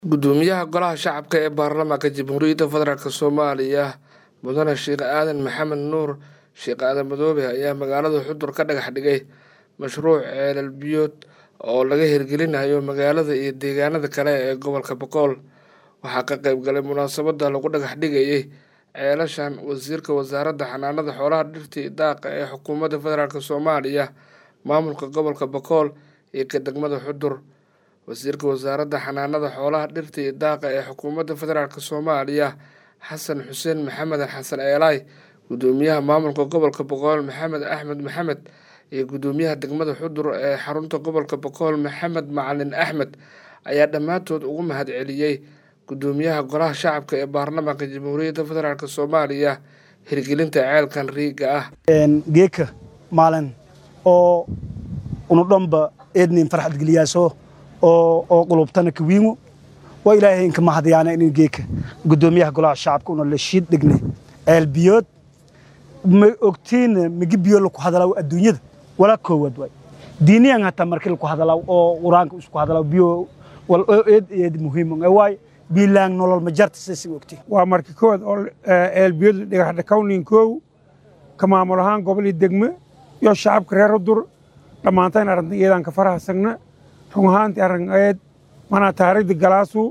gudoomiyaha golaha shacabka ee baarlamaanka jamhuuriyadda federaalk soomaaliya mudane sheekh aadan maxamed nuur sheekh aadan madoobe ayaa magaalada xudur ka dhagax dhigay mashruuc ceelal biyood oo laga hirgelinayo magaalada iyo deegaanada kale ee gobolka boqol waxaa ka qeyb galay munaasabada lagu dhagax dhigayay ceelashan wasiirka wasaaradda xanaanada xoolaha dhirtii daaqa ee xukuumadda federaalk soomaaliya maamulka gobolka boqol iyo ka degmada xudur wasiirka wasaaradda xanaanada xoolaha dhirta iyo daaqa ee xukuumadda federaalk soomaaliya xasan xuseen maxamed xasan eelaay gudoomiyaha maamulka gobolka boqol maxamed axmed maxamed iyo gudoomiyaha degmada xudur ee xarunta gobolka boqol maxamed macalin axmed ayaa dhammaantood ugu mahadceliyey gudoomiyaha golaha shacabka ee baarlamaanka jamhuuriyadda federaalk soomaaliya hirgelinta ceelkan riiga ah geeka maalin oo unudhanba eednin farxad geliyaaso oo qulubtana kawiingu waa ilaahay inka mahadyaana inin geeka gudoomiyaha golaha shacabka una la shiid dhigne ceel biyood ma ogtiina migi biyo laku hadalaw adduunyada wala koowaad waay diiniyan hataa marki laku hadalaw oo quraanka isku hadalaw biyo wal oo eed eed muhiim waay biilaan nolol ma jarta sisi ogti waa marki kood oo ceel biyood dhagax dhakawnin koow ka maamul ahaan gobol iyo degme iyo shacabka reer udur dhammaantayn arrintan iyadaan ka farahasagna run ahaantii arrin eed manaa taariikhda galaasu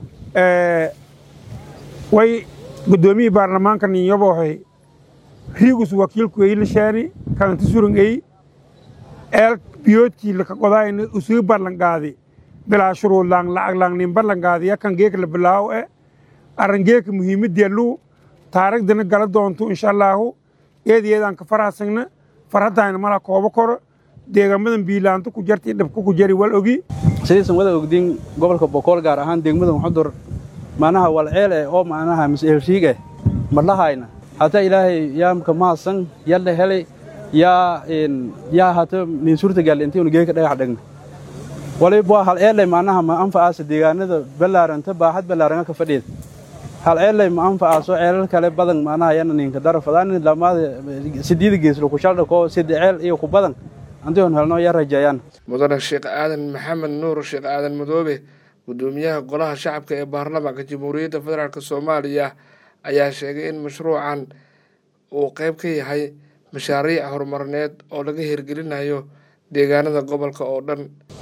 way guddoomiyii baarlamaanka ninyobohay riigus wakiilku ey lashaani kalanti surang ey eel biyoodkii laka qodaayna usii ballanqaadi bilaa shuruudlaan lacaglaan nin ballanqaadi yakan geeka la bilaawo e arrin geeka muhiimaddeellu taariikhdana gala doonto insha allaahu eed iyadaan ka farahasagna farhaddayna mala koobo koro deegaamadan biilaanto ku jarti dhabka ku jari wal ogi sidaysan wada ogdiin gobolka boqol gaar ahaan degmadan xudur macnaha walceel eh oo macnaha mas-eelriig eh madhahayna hataa ilaahay yaamka maasan yalla helay yaa yaa hata nin suurtagal intaynu geeka dhagax dhagna waliba hal eelay macnaha ma anfacaasa deegaanada ballaaranta baaxad ballaaranga ka fadhiida hal ceellay ma anfacaaso ceelal kale badan macnaha yana ninka darafadaan lamaada sideeda geeslo ku shaldhako sida ceel iyo ku badan antigon helno yaa rajeeyaan mudane sheekh aadan maxamed nuur sheekh aadan madoobe gudoomiyaha golaha shacabka ee baarlamaanka jamhuuriyadda federaalk soomaaliya ayaa sheegay in mashruucan uu qeyb ka yahay mashaariic horumarineed oo laga hirgelinayo deegaanada gobolka oo dhan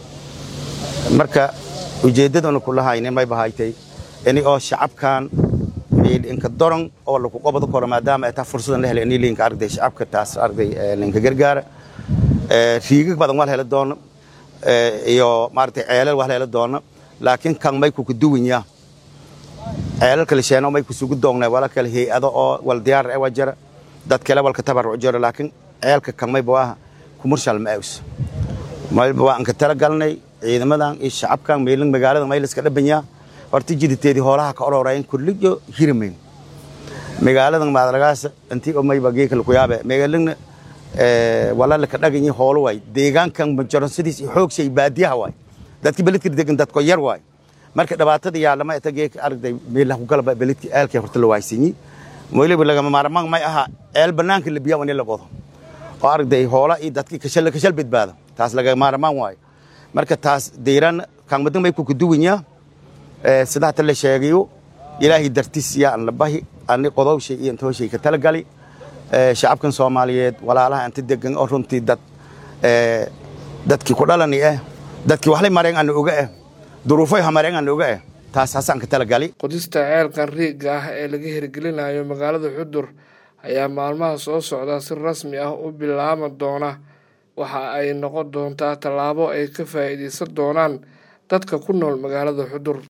marka ujeeddaduna kulahayne may bahaytay ini oo shacabkan inka doron oo laku qobado koro maadaama ay taa fursadan la helay ini liinka arday shacabka taas arday linka gargaara riigag badan waa la heli doono iyo maaragtay ceelal waa la heli doono laakiin kan may kuka duwanya ceelal kale sheeno may kusugu doongnay wala kale hay-ado oo wal diyaar ewa jara dad kale walka tabaruc jara laakiin ceelka kan mayba waa kumurshal ma aws mayba waa anka tala galnay ciidamadan iyo shacabkan meelin magaalada may liska dhabanyaa horta jiditeedii hoolaha ka ororayn kulliyo hirmayn magaaladan maadaragaasa intii oo mayba geeka laku yaabe magaalina walaalaka dhaganyi hoolo waay deegaankan majaronsidiis xoogshay baadiyaha waay dadki beledka degan dadko yar waay marka dhibaatada yaalama eta geeka aragday meelaha ku galaba beledki eelkii horta la waaysanyi weliba lagama maarmaan may aha eel banaanka la biyaa in la qodo oo aragday hoola iyo dadki kashal kashal badbaado taas laga maarmaan waayo marka taas deyran kan madan may ku kuduwanya sida hata la sheegayo ilaahay dartiis yaa an la bahi ani qodowshay iyo intooshay ka talagali shacabkan soomaaliyeed walaalaha inta degan oo runtii dad dadkii ku dhalani ah dadkii waxlay mareen aan oga ah duruufay hamareen aan oga ah taas hasaan ka talagali qodista ceelkan riigga ah ee laga hirgelinayo magaalada xudur ayaa maalmaha soo socda si rasmi ah u bilaama doona waxa ay noqon doontaa tallaabo ay ka faa'iidaysan doonaan dadka ku nool magaalada xudur